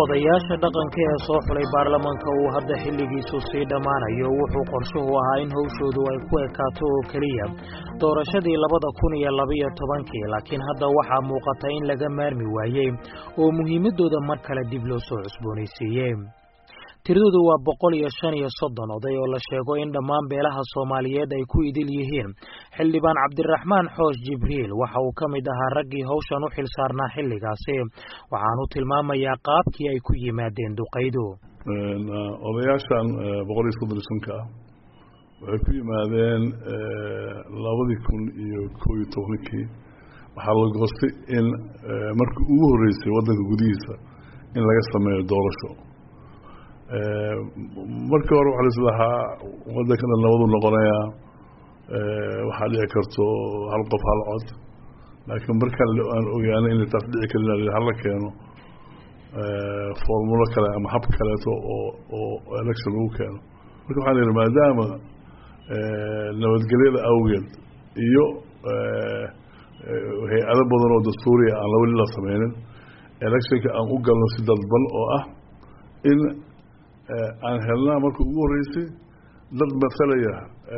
odayaasha dhaqanka ee soo xulay baarlamanka uu hadda xilligiisu sii dhammaanayo wuxuu qorshuhu ahaa in howshoodu ay ku ekaato oo keliya doorashadii labada kun iyo labaiyo tobankii laakiin hadda waxaa muuqata in laga maarmi waayey oo muhiimaddooda mar kale dib loo soo cusboonaysiiyey tiradoodu waa boqol iyo shan iyo soddon oday oo la sheego in dhammaan beelaha soomaaliyeed ay ku idil yihiin xildhibaan cabdiraxmaan xoosh jibriil waxa uu ka mid ahaa raggii hawshan u xil saarnaa xilligaasi waxaanu tilmaamayaa qaabkii ay ku yimaadeen duqaydu odayaashan boqol iyo soddon iyo shanka ah waxay ku yimaadeen labadii kun iyo koo iyo tobankii waxaa la goostay in markii ugu horreysay waddanka gudihiisa in laga sameeyo doorasho markii hore waxaa lis lahaa waddanka dhan nabadu noqonayaa waxaa dhici karto hal qof hal cod laakiin markaan aan ogaanay inay taas dhici karin hala keeno formulo kale ama hab kaleeto oo oo election lagu keeno marka waxaan yihi maadaama nabadgelyada awgeed iyo hay-ado badan oo dastuuriya aan weli la sameynin electionka aan u galno si dadban oo ah in aan helnaa marka ugu horreysay dad matalaya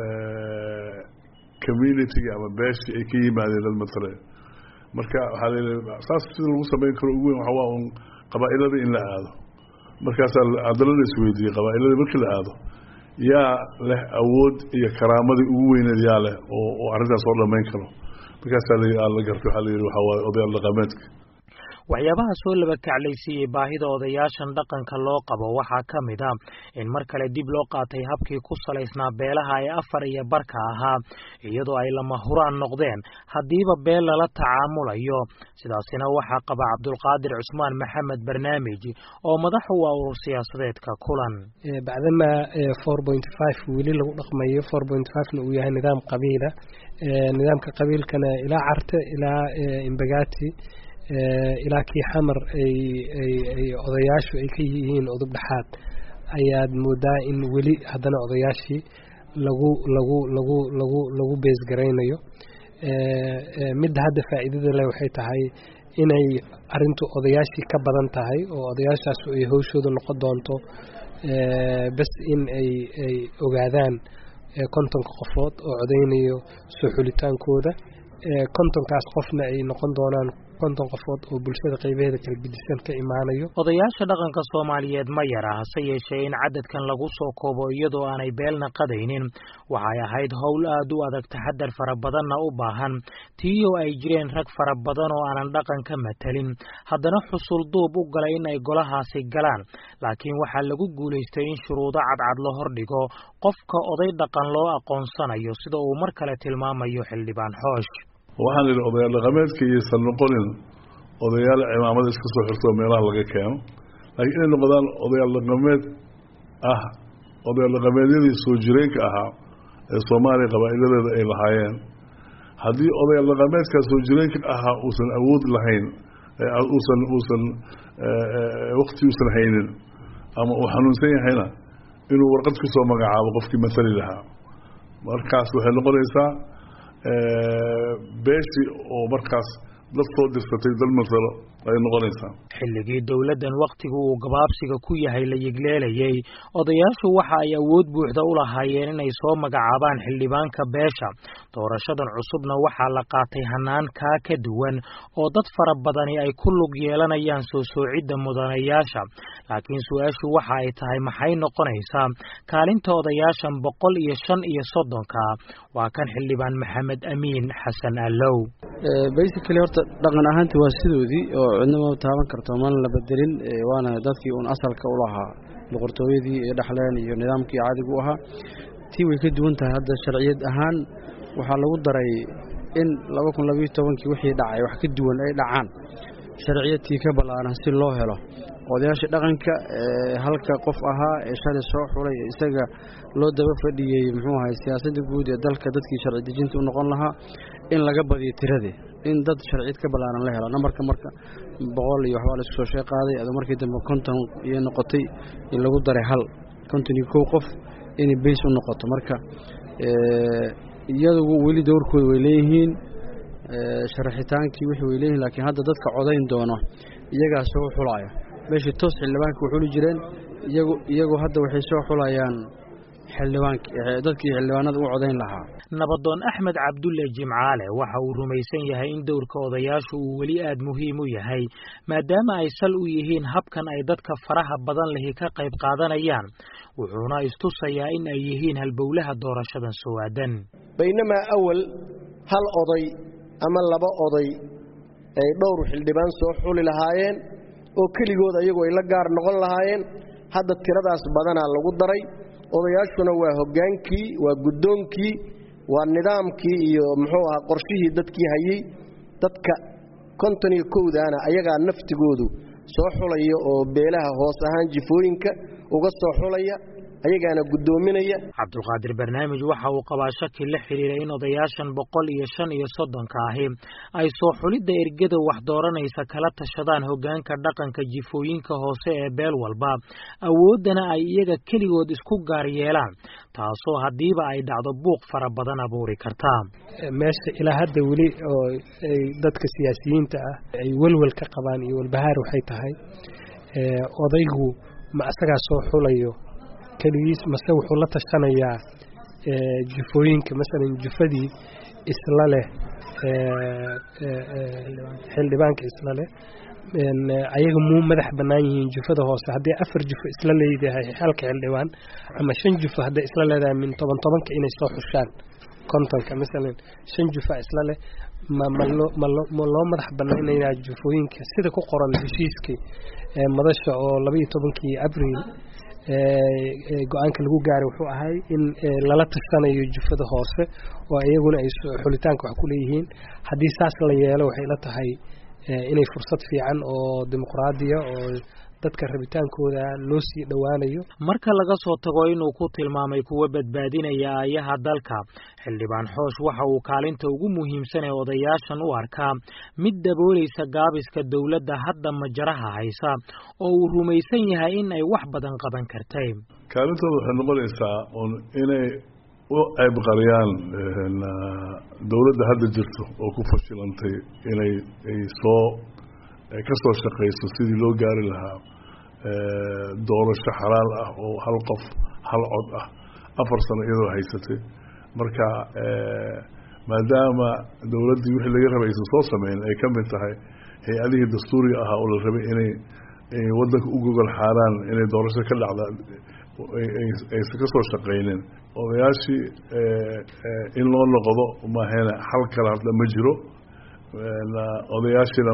communitiga ama beeshii ay ka yimaadeen dad matalaya marka waxaa layihi saas sida lagu sameyn karo ugu weyn waxa waa un qabaa-ilada in la aado markaasaa haddana la isweydiiyey qabaa-ilada markii la aado yaa leh awood iyo karaamadii ugu weyneed yaa leh oo oo arrintaas oo dhamayn karo markaasaa la gartay waxaa la yidhi waxaa waaye odayaal dhaqameedka waxyaabaha soo laba kaclaysiiyey baahida odayaashan dhaqanka loo qabo waxaa ka mid a in mar kale dib loo qaatay habkii ku salaysnaa beelaha ee afar iyo barka ahaa iyadoo ay lama huraan noqdeen haddiiba beel lala tacaamulayo sidaasina waxaa qaba cabdulqaadir cusmaan maxamed barnaamij oo madax u ah urur siyaasadeedka kulan bacdama four point five weli lagu dhaqmayo four point fivena uu yahay nidaam qabiila nidaamka qabiilkana ilaa carte ilaa imbagati ilaa kii xamar ay ay ay odayaashu ay ka yihiin udub dhexaad ayaad moodaa in weli haddana odayaashii lagu lagu lagu lagu lagu beesgaraynayo midda hadda faa'iidada leh waxay tahay inay arrintu odayaashii ka badan tahay oo odayaashaas ay hawshooda noqon doonto bas in ay ay ogaadaan kontonka qofood oo codeynayo soo xulitaankooda kontonkaas qofna ay noqon doonaan konton qofood oo bulshada qaybaheeda kala gedisan ka imaanayo odayaasha dhaqanka soomaaliyeed ma yara hase yeeshee in cadadkan lagu soo koobo iyadoo aanay beelna qadaynin waxay ahayd howl aad u adag taxadar fara badanna u baahan tiiyoo ay jireen rag fara badan oo aanan dhaqan ka matelin haddana xusul duub u galay in ay golahaasi galaan laakiin waxaa lagu guulaystay in shuruudo cadcad la hordhigo qofka oday dhaqan loo aqoonsanayo sida uu mar kale tilmaamayo xildhibaan xoosh waxaan idhi odayaal dhaqameedka iyaysan noqonin odayaal cimaamada iska soo xirtoo meelaha laga keeno laakiin inay noqdaan odayaal dhaqameed ah odayaal dhaqameedyadii soo jireenka ahaa ee soomaaliya qabaa'iladeeda ay lahaayeen haddii odayaal dhaqameedkaa soo jireenka ahaa uusan awood lahayn uusan uusan wakti uusan haynin ama uu xanuunsan yahayna inuu warqad ku soo magacaabo qofkii matali lahaa markaas waxay noqonaysaa beeshii oo markaas dad soo dirsatay dal masalo ay noqonaysaa xilligii dowladdan wakhtigu uu gabaabsiga ku yahay la yigleelayay odayaashu waxa ay awood buuxda u lahaayeen inay soo magacaabaan xildhibaanka beesha doorashadan cusubna waxaa la qaatay hanaan kaa ka duwan oo dad fara badani ay ku lug yeelanayaan soo soocidda mudanayaasha laakiin su-aashu waxa ay tahay maxay noqonaysaa kaalinta odayaashan boqol iyo shan iyo soddonka waa kan xildhibaan maxamed amiin xasan allow basically horta dhaqan ahaanti waa sidoodii oo cidna ma taaban karto mana la bedelin waana dadkii uun asalka u lahaa boqortooyadii ee dhexleen iyo nidaamkii caadigu u ahaa tii way ka duwan tahay hadda sharciyad ahaan waxaa lagu daray in laba kun labayo tobankii wixii dhacay wax ka duwan ay dhacaan sharciyadtii ka ballaaran si loo helo odayaashii dhaqanka halka qof ahaa ee shalay soo xulay isaga loo daba fadhiyey muxuu ahay siyaasadda guud ee dalka dadkii sharci dejinta u noqon lahaa in laga badiyo tiradii in dad sharciyad ka ballaaran la helo nambarka marka boqol iyo waxbaa laisku soo shee qaaday adoo markii dambe konton iyo noqotay in lagu daray hal konton iyo kow qof inay bays u noqoto marka iyadugu weli dowrkooda way leeyihiin sharaxitaankii wixii way leeyihiin laakiin hadda dadka codayn doono iyagaa soo xulaya meeshii toos xildhibaanka u xuli jireen iyagu iyagu hadda waxay soo xulayaan xildhibaankdadkii xildhibaanada u codayn lahaa nabadoon axmed cabdulle jimcaale waxa uu rumaysan yahay in dowrka odayaashu uu weli aad muhiim u yahay maadaama ay sal u yihiin habkan ay dadka faraha badan lihi ka qayb qaadanayaan wuxuuna istusayaa in ay yihiin halbowlaha doorashadan soo-aadan baynamaa awal hal oday ama laba oday ay dhowr xildhibaan soo xuli lahaayeen oo keligood ayagu ay la gaar noqon lahaayeen hadda tiradaas badanaa lagu daray odayaashuna waa hoggaankii waa guddoonkii waa nidaamkii iyo muxuu ahaa qorshihii dadkii hayey dadka konton iyo kowdaana ayagaa naftigoodu soo xulaya oo beelaha hoos ahaan jifooyinka uga soo xulaya ayagaana guddoominaya cabdulqaadir barnaamij waxa uu qabaa shaki la xidhiira in odayaashan boqol iyo shan iyo soddonka ahi ay soo xulidda ergada wax dooranaysa kala tashadaan hoggaanka dhaqanka jifooyinka hoose ee beel walba awooddana ay iyaga keligood isku gaar yeelaan taasoo haddiiba ay dhacdo buuq fara badan abuuri kartaa meesha ilaa hadda weli oo ay dadka siyaasiyiinta ah ay welwel ka qabaan iyo walbahaar waxay tahay odaygu ma asagaa soo xulayo keligiis mase wuxuu la tashanayaa jufooyinka masalan jufadii isla leh xildhibaanka isla leh ayaga muu madax bannaan yihiin jufada hoose haddii afar jufo isla leedahay halka xildhibaan ama shan jufo hadday isla leedahay min toban tobanka inay soo xushaan kontonka masalan shan jufa isla leh ma loo madax banaynaya jufooyinka sida ku qoran heshiiskii madasha oo labaiyo tobankii abriil go-aanka lagu gaaray wuxuu ahay in lala tashanayo jufada hoose oo iyaguna ay xulitaanka wax ku leeyihiin haddii saas la yeelo waxay la tahay inay fursad fiican oo dimuqraadiya oo dadka rabitaankooda loo sii dhowaanayo marka laga soo tago inuu ku tilmaamay kuwa badbaadinaya aayaha dalka xildhibaan xoosh waxa uu kaalinta ugu muhiimsan ee odayaashan u arkaa mid daboolaysa gaabiska dowladda hadda majaraha haysa oo uu rumaysan yahay in ay wax badan qaban kartay kaalintooda waxay noqonaysaa un inay u ceybqariyaan dowladda hadda jirto oo ku fashilantay inay ay soo ka soo shaqayso sidii loo gaari lahaa doorasho xalaal ah oo hal qof hal cod ah afar sano iyadoo haysatay marka maadaama dowladdii wixii laga rabay aysan soo sameyn ay ka mid tahay hay-adihii dastuuriga ahaa oo la rabay inay waddanka u gogol xaaraan inay doorasho ka dhacda aysan ka soo shaqaynin odayaashii in loo noqdo maahena xal kale hadda ma jiro odayaashina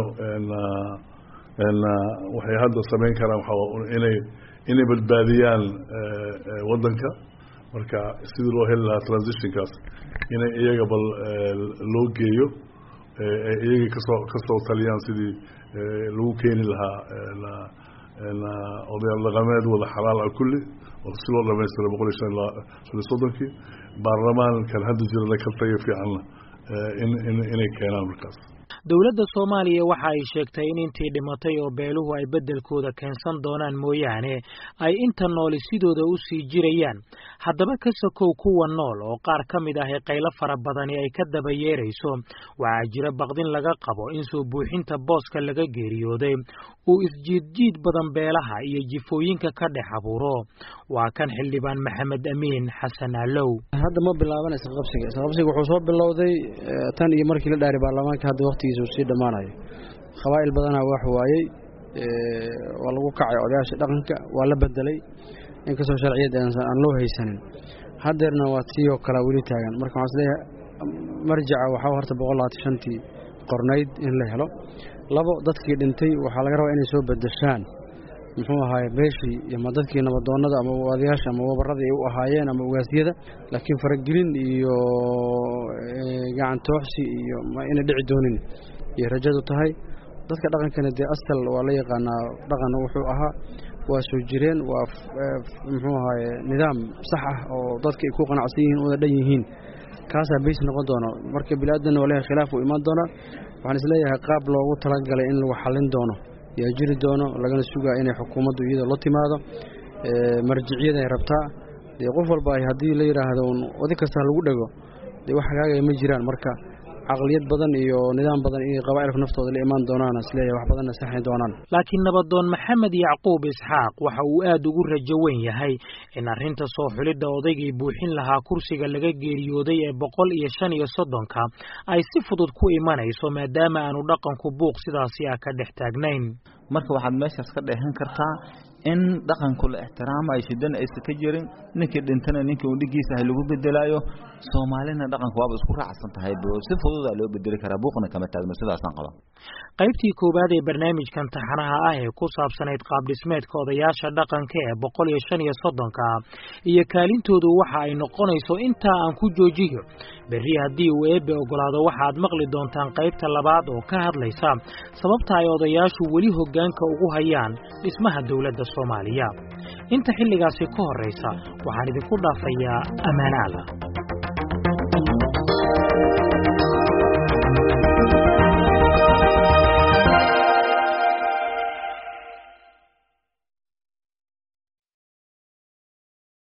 waxay hadda samayn karaan waxaa inay inay badbaadiyaan waddanka marka sidii loo heli lahaa transitionkaas inay iyaga bal loo geeyo iyagii kasoo kasoo taliyaan sidii lagu keeni lahaa odayaal dhaqameed wada xalaal ah kulli oo si loo dhamaystira boqol iyo shan shan iyo soddonkii baarlamaankan hadda jirana ka tayo fiicanna inay keenaan markaas dowladda soomaaliya waxa ay sheegtay in intii dhimatay oo beeluhu ay beddelkooda keensan doonaan mooyaane ay inta nooli sidooda u sii jirayaan haddaba ka sokow kuwa nool oo qaar ka mid ahi qaylo fara badani ay ka daba yeerayso waxaa jira baqdin laga qabo in soo buuxinta booska laga geeriyooday uu isjiidjiid badan beelaha iyo jifooyinka ka dhex abuuro waa kan xildhibaan maxamed amiin xasan alow hadda ma bilaabanaysa qabsiga qabsiga wuxuu soo bilowday tan iyo markii la dhaaray baarlamaanka hadda waqtigiisa uu sii dhammaanayo qabaa'il badanaa wax waayey waa lagu kacay odayaasha dhaqanka waa la bedelay inkastoo sharciyadda aan loo haysanin haddeerna waa tii oo kale weli taagan marka waxaan isleeyahay marjaca waxaa horta boqol labaatan shantii qornayd in la helo labo dadkii dhintay waxaa laga rabaa inay soo bedeshaan muxuu ahaaye beeshii ama dadkii nabadoonnada ama odayaasha ama wabarada ay u ahaayeen ama ugaasyada laakiin faragelin iyo gacan tooxsi iyo inay dhici doonin iyo rajadu tahay dadka dhaqankana dee asal waa la yaqaanaa dhaqan wuxuu ahaa waa soo jireen waa muxuu ahaaye nidaam sax ah oo dadka ay ku qanacsan yihiin una dhan yihiin kaasaa beys noqon doono marka bili-aadanna waa leeyahay khilaaf uu imaan doonaa waxaan isleeyahay qaab loogu talagalay in lagu xallin doono yaa jiri doono lagana sugaa inay xukuumaddu iyada la timaado marjiciyada ay rabtaa dee qof walba ay haddii la yidhaahdo un oday kasta lagu dhego dee wax hagaagaya ma jiraan marka caqliyad badan iyo nidaam badan inay qabaa'ilku naftooda la imaan doonaan isleeyahay wax badanna saxayn doonaan laakiin nabadoon maxamed yacquub isxaaq waxa uu aad ugu rajo weyn yahay in arrinta soo xulidda odaygii buuxin lahaa kursiga laga geeriyooday ee boqol iyo shan iyo soddonka ay si fudud ku imanayso maadaama aanu dhaqanku buuq sidaasi ah ka dhex taagnayn marka waxaad meeshaas ka dheehan kartaa in dhaqanku la ixtiraamayo shidana aysan ka jirin ninkii dhintana ninkii uu dhigiisa ahay lagu bedelaayo soomaalina dhaqanku waaba isku raacsan tahay si fududaa loo bedeli karaa buuqna kama taagno sidaasaan qaba qaybtii koowaad ee barnaamijkan taxanaha ah ee ku saabsanayd qaabdhismeedka odayaasha dhaqanka ee boqol iyo shan iyo soddonka iyo kaalintoodu waxa ay noqonayso intaa aan ku joojiyo berri haddii uu eebbe ogolaado waxaad maqli doontaan qaybta labaad oo ka hadlaysa sababta ay odayaashu weli hoggaanka ugu hayaan dhismaha dowladda soomaaliya inta xilligaasi ka horraysa waxaan idinku dhaafayaa ammaano alla